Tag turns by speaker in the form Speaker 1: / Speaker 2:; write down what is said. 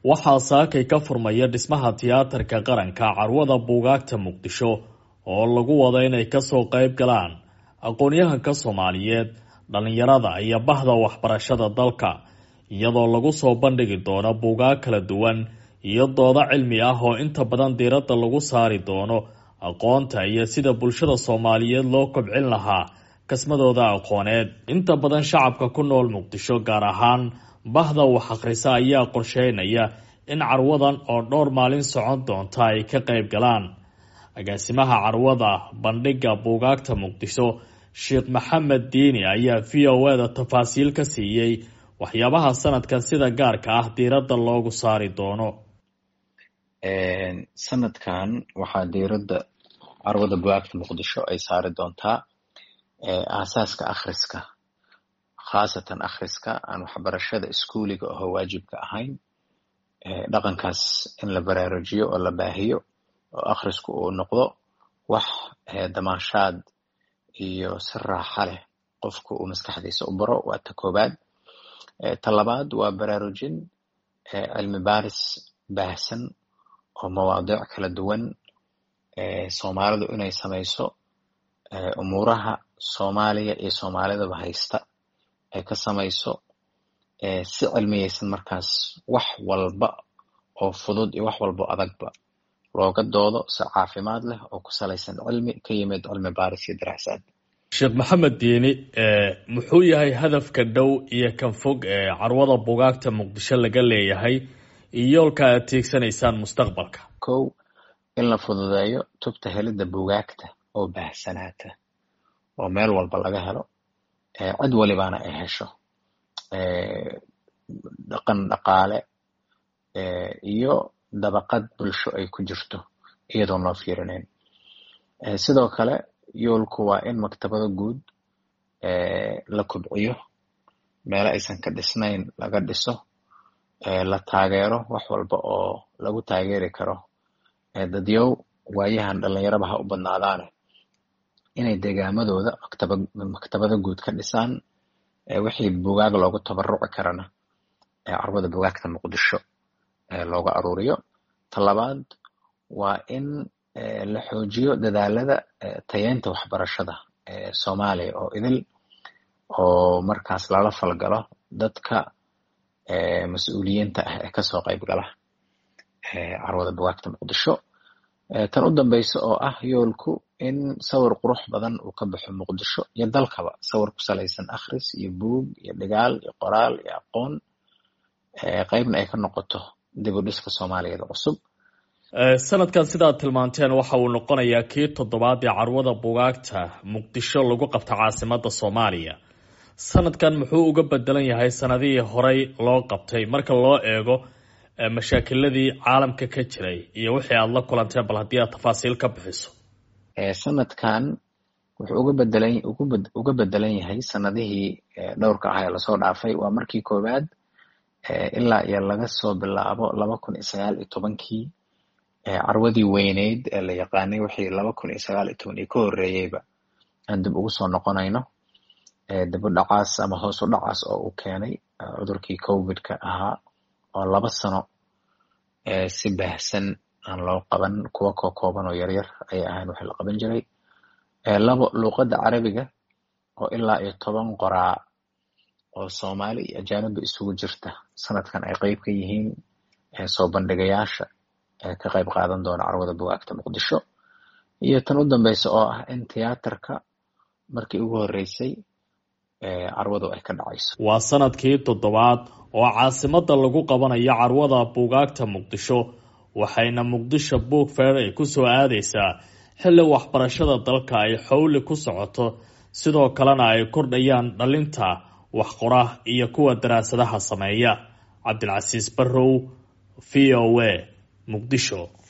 Speaker 1: waxaa saakay ka furmaya dhismaha tiyaatarka qaranka carwada buugaagta muqdisho oo lagu wado inay kasoo qayb galaan aqoon-yahanka soomaaliyeed dhalinyarada iyo bahda waxbarashada dalka iyadoo lagu soo bandhigi doono buugaag kala duwan iyo doodo cilmi ah oo inta badan diiradda lagu saari doono aqoonta iyo sida bulshada soomaaliyeed loo kobcin lahaa kasmadooda aqooneed inta badan shacabka ku nool muqdisho gaar ahaan bahda wax akhrisa ayaa qorsheynaya in carwadan oo dhowr maalin socon doonta ay ka qayb galaan agaasimaha carwada bandhiga buugaagta muqdisho sheekh maxamed diini ayaa v o e da tafaasiil ka siiyey waxyaabaha sanadkan sida gaarka ah diiradda loogu saari doono
Speaker 2: sanadkan waxaa diiradda carwada bugaagta muqdisho ay saari doontaa aasaaska akhriska khaasatan akhriska aan waxbarashada iskuuliga oho waajibka ahayn dhaqankaas in la baraarujiyo oo la baahiyo oo akhrisku uu noqdo wax damaanshaad iyo si raaxa leh qofku uu maskaxdiisa u baro waa ta koobaad ta labaad waa baraarujin cilmi baaris baahsan oo mawaadiic kala duwan soomaalidu inay samayso umuuraha soomaaliya iyo soomaalidaba haysta ay ka samayso si cilmiyeysan markaas wax walba oo fudud iyo wax walba o adagba looga doodo si caafimaad leh oo ku salaysan cilmi ka yimid cilmi baaris iyo daraasaad
Speaker 1: sheekh maxamed diini muxuu yahay hadafka dhow iyo kan fog ee carwada bugaagta muqdisho laga leeyahay iyo yoolka aad tiigsanaysaan mustaqbalka
Speaker 2: kow in la fududeeyo tubta helidda bugaagta oo baahsanaata oo meel walba laga helo cid walibaana ay hesho dhaqan dhaqaale iyo dabaqad bulsho ay ku jirto iyadoon loo fiirinayn sidoo kale yoolku waa in maktabado guud la kobciyo meelo aysan ka dhisnayn laga dhiso la taageero wax walba oo lagu taageeri karo dadyow waayahan dhalinyaraba ha u badnaadaane inay degaamadooda maktaba maktabado guud ka dhisaan wixii bugaag loogu tabaruci karana carwada bugaagta muqdisho looga aruuriyo ta labaad waa in la xoojiyo dadaalada tayeynta waxbarashada soomaaliya oo idil oo markaas lala falgalo dadka mas-uuliyiinta ah ee kasoo qayb gala carwada bugaagta muqdisho tan u dambeysa oo ah yoolku in sawir qurux badan uu ka baxo muqdisho iyo dalkaba sawir ku salaysan akhris iyo buug iyo dhigaal iyo qoraal iyo aqoon qeybna ay ka noqoto dib u dhiska soomaaliyeed cusub
Speaker 1: sanadkan sidaad tilmaanteen waxa uu noqonayaa kii toddobaad ee carwada bugaagta muqdisho lagu qabta caasimada soomaaliya sanadkan muxuu uga bedelan yahay sanadihii horey loo qabtay marka loo eego mashaakiladii caalamka ka jiray iyo wixii aada la kulanteen bal haddii aad tafaasiil ka bixiso
Speaker 2: sanadkan wuxuu uga bedelan uga bedelan yahay sanadihii dhowrka ah ee lasoo dhaafay waa markii koowaad ilaa iyo laga soo bilaabo laba kun iyo sagaal iyo tobankii carwadii weyneyd ee la yaqaanay wixii laba kun iyo sagaal iyo toban iyo ka horreeyeyba aan dib ugu soo noqonayno dib u dhacaas ama hoos u dhacaas oo uu keenay cudurkii covidka ahaa oo laba sano si baahsan aan loo qaban kuwa koo kooban oo yaryar ayay ahayn wixii la qaban jiray labo luuqadda carabiga oo ilaa iyo toban qoraa oo soomaali iyo ajaanibba isugu jirta sanadkan ay qeyb ka yihiin soo bandhigayaasha ka qayb qaadan doona carwada bugaagta muqdisho iyo tan u dambeysa oo ah in tiyaatarka markii ugu horreysay carwadu ay ka dhacayso
Speaker 1: waa sanadkii toddobaad oo caasimada lagu qabanayo carwada buugaagta muqdisho waxayna muqdisho book fair ay kusoo aadeysaa xilli waxbarashada dalka ay xowli ku socoto sidoo kalena ay kordhayaan dhalinta waxqora iyo kuwa daraasadaha sameeya cabdilcasiis barrow v o a muqdisho